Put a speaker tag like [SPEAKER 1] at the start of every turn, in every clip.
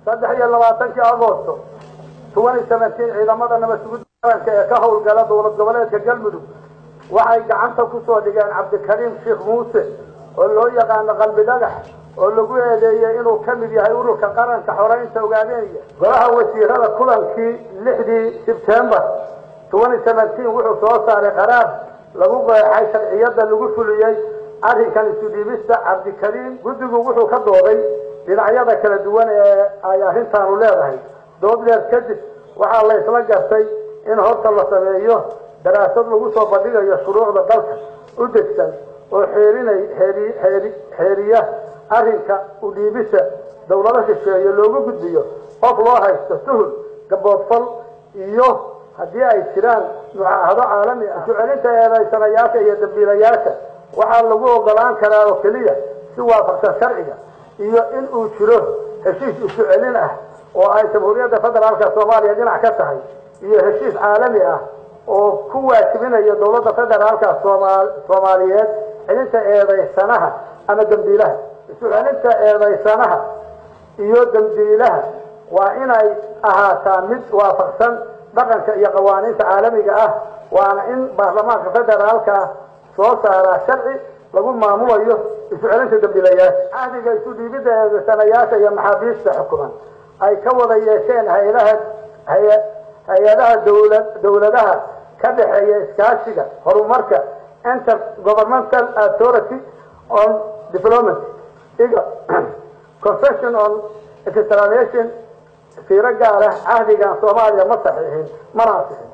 [SPEAKER 1] saddex iyo labaatankii agosto twenty seventeen ciidamada nabad sugidda qaranka ee ka howlgala dowlad goboleedka galmudug waxay gacanta kusoo dhigeen cabdikariim sheekh muuse oo loo yaqaano qalbi dhagax oo lagu eedeeyey inuu ka mid yahay ururka qaranka xoreynta ogaadeenya golaha wasiirada kulankii lixdii sebtembar twenty seventeen wuxuu soo saaray qaraar lagu qeexay sharciyada lagu fuliyey arrinkan isu dhiibista cabdikariim guddigu wuxuu ka dooday dhinacyada kala duwan ee ay arrintaanu leedahay dood dheer kadib waxaa la isla gartay in horta la sameeyo daraasad lagu soo bandhigayo shuruucda dalka u degsan oo xeerinay xeeri xeeri xeeriya arrinka u dhiibista dawlado shisheeye loogu gudbiyo qof loo haysto tuhul gaboodfal iyo haddii ay jiraan mucaahado caalami ah isu celinta eedaysanayaasha iyo dambiilayaasha waxaa lagu ogolaan karaa oo keliya si waafaqsan sharciga iyo in uu jiro heshiis isu celin ah oo ay jamhuuriyadda federaalka soomaaliya dhinac ka tahay iyo heshiis caalami ah oo ku waajibinaya dowladda federaalka sooma soomaaliyeed celinta eedaysanaha ama dambiilaha isu celinta eedaysanaha iyo dambiilaha waa inay ahaataa mid waafaqsan dhaqanka iyo qawaaniinta caalamiga ah waana in baarlamaanka federaalka soo saaraa sharci lagu maamulayo isu celinta dambiilayaasha cahdiga isu dhiibidda eedaysanayaasha iyo maxaabiista xukuman ay ka wada yeesheen hay-adaha hay- hay-adaha dowla dowladaha ka dhexeeya iskaashiga horumarka inter governmental authority on diplomacy iga confession on extradition fiiro gaar ah cahdigan soomaaliya ma saxiixin mana asixin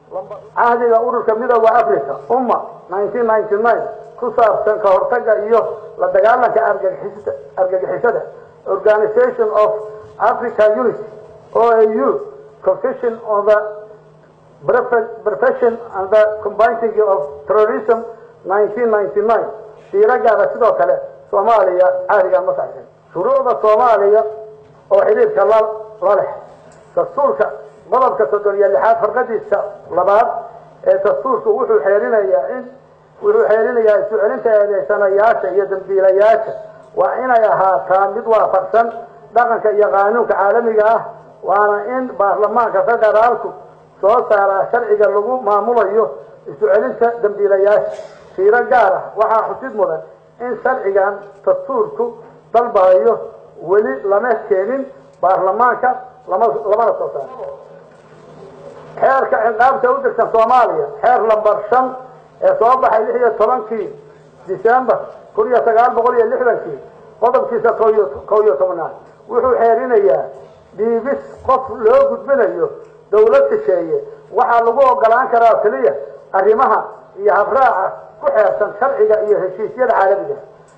[SPEAKER 1] cahdiga ururka midooda africa umma nineteen ninety nine ku saabsan ka hortaga iyo la dagaalanka argagixisada argagixisada organization of africa unity oau confession on the profession and the combating of terrorism nineteen ninety nine fiiro gaara sidoo kale soomaaliya cahdigan ma saxiixin shuruucda soomaaliya oo xidhiirka la la leh dastuurka qodobka soddon iyo lixaad farqadiisa labaad ee dastuurku wuxuu xeerinayaa in wuxuu xeerinayaa isu celinta eedeysanayaasha iyo dambiilayaasha waa inay ahaataa mid waafaqsan dhaqanka iyo qaanuunka caalamiga ah waana in baarlamaanka federaalku soo saaraa sharciga lagu maamulayo isu celinta dambiilayaasha fiiro gaar ah waxaa xusid mudan in sharcigan dastuurku dalbayo weli lama keenin baarlamaanka lama lamana soo saaro xeerka ciqaabta u degsan soomaaliya xeer lambar shan ee soo baxay lix iyo tobankii december kun iyo sagaal boqol iyo lixdankii qodobkiisa koyo kow iyo tobnaad wuxuu xeerinayaa dhiibis qof loo gudbinayo dawlad shisheeye waxaa lagu ogolaan karaa keliya arrimaha iyo habraaca ku xeersan sharciga iyo heshiisyada caalamiga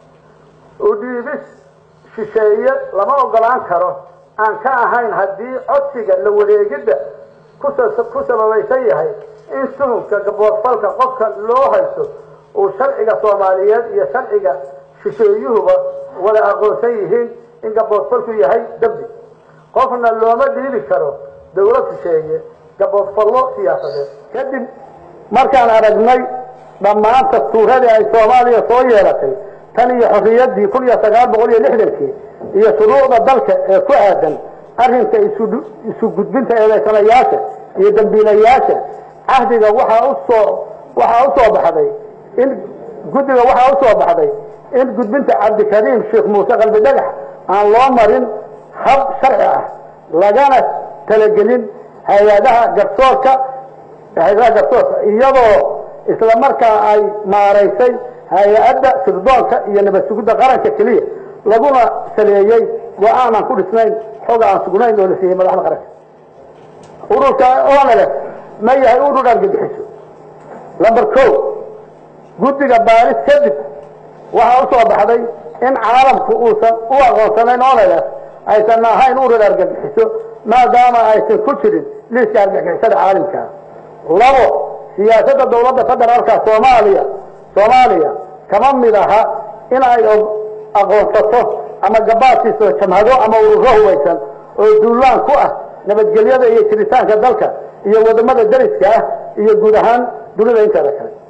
[SPEAKER 1] u dhiibis shisheeye lama ogolaan karo aan ka ahayn haddii codsiga la wareegidda ku sababaysan yahay in tuhunka gaboodfalka qofka loo haysto uu sharciga soomaaliyeed iyo sharciga shisheeyuhuba wada aqoonsan yihiin in gaboodfalku yahay dembi qofna looma dhiibi karo dawlad shisheeye gaboodfallo siyaasadeed kadib markaan aragnay dhammaan dastuuradii ay soomaaliya soo yeelatay tan iyo xorriyaddii kun iyo sagaal boqol iyo lixdankii iyo shuruucda dalka ee ku aadan arrinka isu gudbinta eedaysanayaasha iyo dambiilayaasha cahdiga waxaa usoo waxaa usoo baxday in guddiga waxaa usoo baxday in gudbinta cabdikariim sheekh muuse qalbi dhagax aan loo marin hab sharci ah lagana talagelin hay-adaha garsoorka hay-adaha garsoorka iyadoo isla markaa ay maaraysay hay-adda sirdoonka iyo nabad sugidda qaranka keliya laguna saleeyey go-aanaan ku dhisnayn xog aan sugnayn oo la siiyey madaxda qaranka ururka onlf ma yahay urur argagixiso lamber ko guddiga baaris kadib waxaa usoo baxday in caalamku uusan u aqoonsanayn onlf aysan ahayn urur argagixiso maadaama aysan ku jirin liiska argagixisada caalamkaa labo siyaasadda dawladda federaalka soomaaliya soomaaliya kama mid aha in ay aqoonsato ama gabaadsiiso jamhado ama ururo hubaysan oo duulaan ku ah nabadgelyada iyo jiritaanka dalka iyo wadamada dariska ah iyo guud ahaan dunida inteeda kale